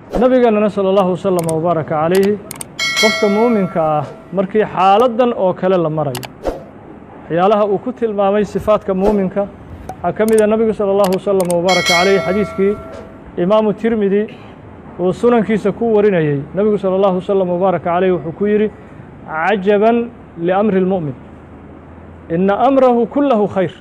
nabigeenana salى اllahu wasalam wbaaraka calayhi qofka muuminka ah markii xaaladdan oo kale la marayo waxyaalaha uu ku tilmaamay sifaadka muuminka waxaa ka mida nabigu salى اllahu wasalam wbaaraka calayhi xadiiskii imaamu tirmidi uu sunankiisa ku warinayey nebigu salى اllahu wasalam wbaaraka calayh wuxuu ku yidhi cajaban liamri اlmu'min ina amrahu kulahu khayr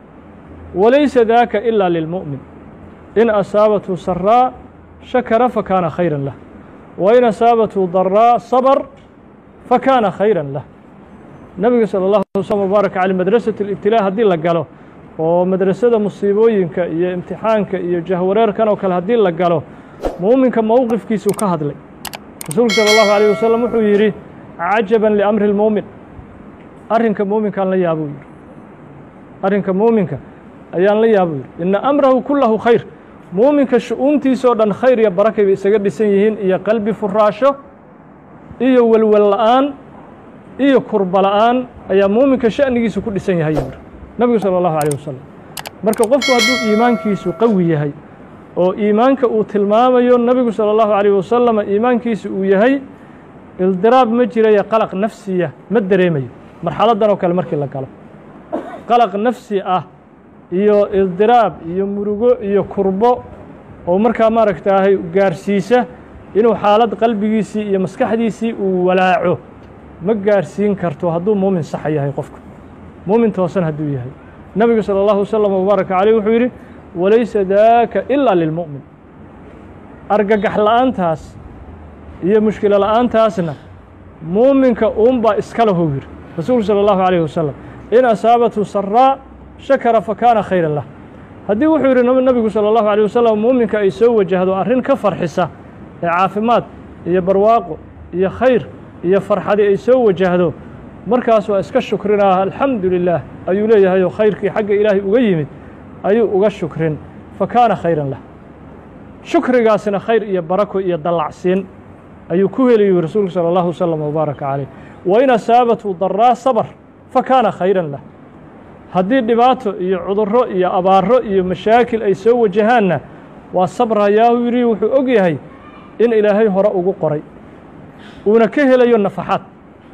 walaysa daka ila lilmu'min in asaabathu saraa shakara fakaana khayra lah wain asaabathu daraa sabr fakaana khayra lah nebiga salى اllahu waslm wbaaraka caleyh madrasat اlibtilaa haddii la galo oo madrasada musiibooyinka iyo imtixaanka iyo jahwareerkan oo kale haddii la galo muuminka mowqifkiisuu ka hadlay rasuulku salى اllahu عalيه wasalam wuxuu yidhi cajaban liamri اlmuumin arrinka muuminkaan la yaabuu yidhi arrinka muuminka ayaan la yaabuu yidhi ina amrahu kulahu khayr muuminka shu-uuntiisoo dhan khayr iyo barakay bay isaga dhisan yihiin iyo qalbi furaasho iyo welwel la'aan iyo kurba la'aan ayaa muuminka sha'nigiisu ku dhisan yahay yuri nebigu salى اllahu عalيه wasalam marka qofku hadduu iimaankiisu qawi yahay oo iimaanka uu tilmaamayo nebigu salى اllahu عalيه wasalam iimaankiisa uu yahay ildiraab ma jirayo qalaq nafsiya ma dareemayo marxaladdan oo kale markii la galo qalaq nafsi ah iyo ildiraab iyo murugo iyo kurbo oo markaa maaragtaahay gaarsiisa inuu xaalad qalbigiisii iyo maskaxdiisii uu walaaco ma gaarsiin karto hadduu muumin saxa yahay qofku muumin toosan hadduu yahay nebigu salى اllahu wasalam wbaaraka caleyh wuxuu yidhi walaysa daaka ilaa lilmu'min argagax la'aantaas iyo mushkilo la'aantaasna muuminka uunbaa iska lahou yidhi rasuulku salى اllahu عalيه wasalam in asaabathu saraa shakara fakaana khayra lah haddii wuxuu yidhi nebigu salى اllahu عalيه wasalam muuminka ay soo wajahdo arrin ka farxisa ee caafimaad iyo barwaaqo iyo khayr iyo farxadi ay soo wajahdo markaas waa iska shukrinaa alxamdu lilah ayuu leeyahay oo khayrkii xagga ilaahay uga yimid ayuu uga shukrin fakaana khayran lah shukrigaasina khayr iyo barako iyo dallacsiin ayuu ku heliyu rasuulku salى اllahu wasalam wbaaraka caleyh wain asaabathu daraa sabr fakaana khayran lah haddii dhibaato iyo cuduro iyo abaaro iyo mashaakil ay soo wajahaanna waa sabrayaahu yidhi wuxuu og yahay in ilaahay hore ugu qoray uuna ka helayo nafaxaad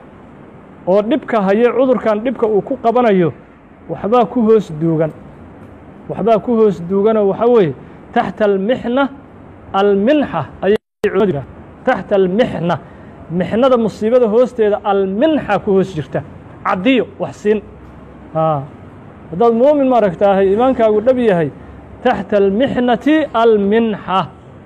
oo dhibka haye cudurkan dhibka uu ku qabanayo waxbaa ku hoos duugan waxbaa ku hoos duuganoo waxaa weeye taxta almixna alminxa ayay culimadu taxta almixna mixnada musiibada hoosteeda alminxa ku hoos jirta caddiyo wax siin haddaad muumin maaragtaahay iimaankaagu dhab yahay taxta almixnati alminxa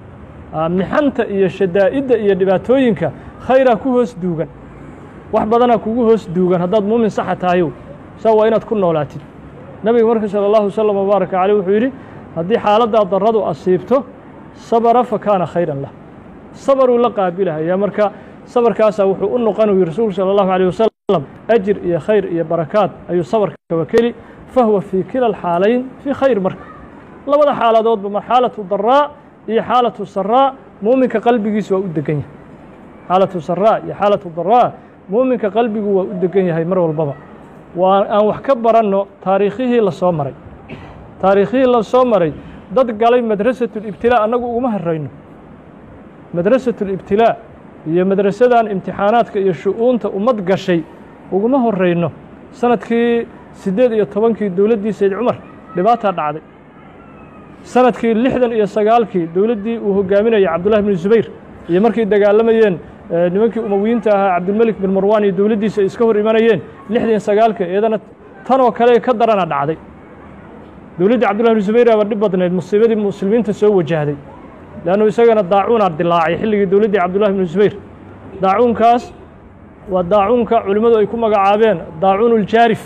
mixanta iyo shadaa'idda iyo dhibaatooyinka khayraa ku hoos duugan wax badanaa kugu hoos duugan haddaad muumin saxa tahayow saa waa inaad ku noolaatid nebiga marka salى اllahu wasalam wbaaraka caleyh wuxuu yidhi haddii xaaladdaa daradu asiibto sabra fakaana khayran lah sabaruu la qaabilahayaa marka sabarkaasaa wuxuu u noqon yiri rasuulku salى اllahu عalيه wasalam ajir iyo khayr iyo barakaad ayuu sabarka wakeli fahuwa fii kila alxaalayn fii khayr marka labada xaaladoodba marxaalatu daraa iyo xaalatu saraa muuminka qalbigiisu waa u degan yahay xaalatu saraa iyo xaalatu daraa muuminka qalbigu waa u degan yahay mar walbaba waa aan wax ka baranno taariikhihii la soo maray taariikhihii la soo maray dad galay madrasatu libtilaa annagu uguma horrayno madrasatu libtilaa iyo madrasadan imtixaanaadka iyo shu-uunta ummad gashay uguma horrayno sanadkii siddeed iyo tobankii dowladdii sayd cumar dhibaataa dhacday sanadkii lixdan iyo sagaalkii dowladdii uu hogaaminayay cabdullahi bnu zubayr iyo markay dagaalamayeen nimankii umowiyiinta ahaa cabdilmelik bin marwan iyo dowladdiisa ay iska hor imanayeen lixdan iyo sagaalka iyadana tanoo kale ka darana dhacday dowladdii cabdullahi bnu zubayr aba dhib badnayd musiibadii muslimiinta soo wajahday leannu isagana daacuunaa dilaacay xilligii dowladdii cabdullahi bnu zubayr daacuunkaas waa daacuunka culimmadu ay ku magacaabeen daacuun uljaarif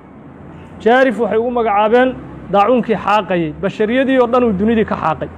jaarif waxay ugu magacaabeen daacuunkii xaaqayey bashariyadii oo dhan uu dunidii ka xaaqay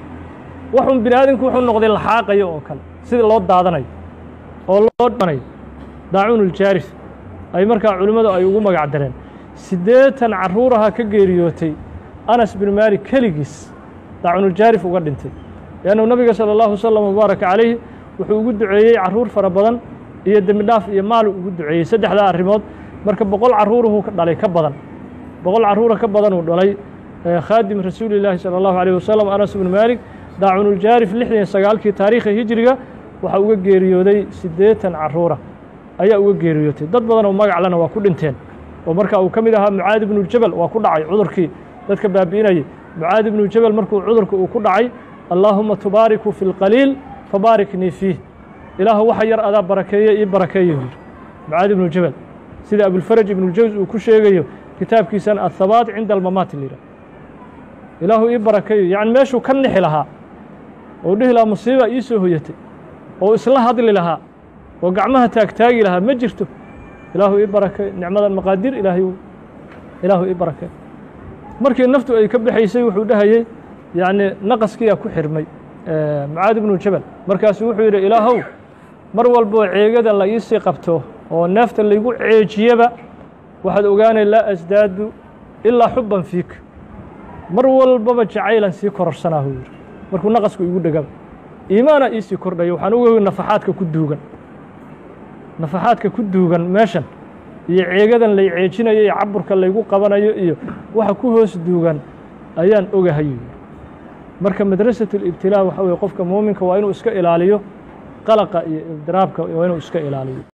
waxun bini aadamku wuxuu noqday la xaaqayo oo kale sida loo daadanayo oo loo dhanayo daacuun uljaarif ay markaa culimmadu ay ugu magac dareen siddeetan carruuraha ka geeriyootay anas bin maalik keligiis daacuunuljaarif uga dhintay leannu nabiga salى اllahu wasalam wbaaraka calayhi wuxuu ugu duceeyey carruur fara badan iyo dembi dhaaf iyo maalu ugu duceeyey saddexdaa arrimood marka boqol carruuruhu ka dhalay ka badan boqol carruura ka badan uu dhalay khaadim rasuuli llaahi salى اllahu عalيه wasalam anas bnu maalik daacunuljaarif lixdan iyo sagaalkii taariikha hijriga waxaa uga geeriyooday siddeetan carruura ayaa uga geeriyootay dad badan oo magaclena waa ku dhinteen oo marka uu ka mid ahaa mucaad ibnuljabal waa ku dhacay cudurkii dadka baabi'inayay mucaad ibnujabal markuu cudurka uu ku dhacay allaahuma tubaariku fi lqaliil fabaariknii fiih ilaahu waxa yar adaa barakeeye ii barakeeyo yidhi mucaad ibnu jabal sida abulfaraj ibnuljawz uu ku sheegayo kitaabkiisana athabaat cinda almamaati la yidhah ilaahu ii barakeeyo yacni meeshuu ka nixi lahaa oo dhihi lahaa musiiba ii soo hoyatay oo isla hadli lahaa oo gacmaha taagtaagi lahaa ma jirto ilaahu ii barakeeyo nicmadan maqaadir ilaahay ilaahu ii barakeeyo markii naftu ay ka baxaysay wuxuu dhahayey yacni naqaskiyaa ku xirmay mucaad ibnu jabal markaasu wuxuu yidhi ilaahow mar walboo ceegada la iisii qabto oo neefta laygu ceejiyaba waxaad ogaanay laa asdaadu ilaa xubban fiik mar walbaba jacaylan sii kororsanaahu yidhi markuu naqasku igu dhegaba iimaana iisii kordhaya waxaan uga nafaxaadka ku duugan nafaxaadka ku duugan meeshan iyo ceegadan lay ceejinayo iyo caburka laygu qabanayo iyo waxa ku hoos duugan ayaan ogahay marka madrasat اlibtilaa waxa weye qofka muuminka waa inuu iska ilaaliyo qalaqa iyo ibdiraabka waa inuu iska ilaaliyo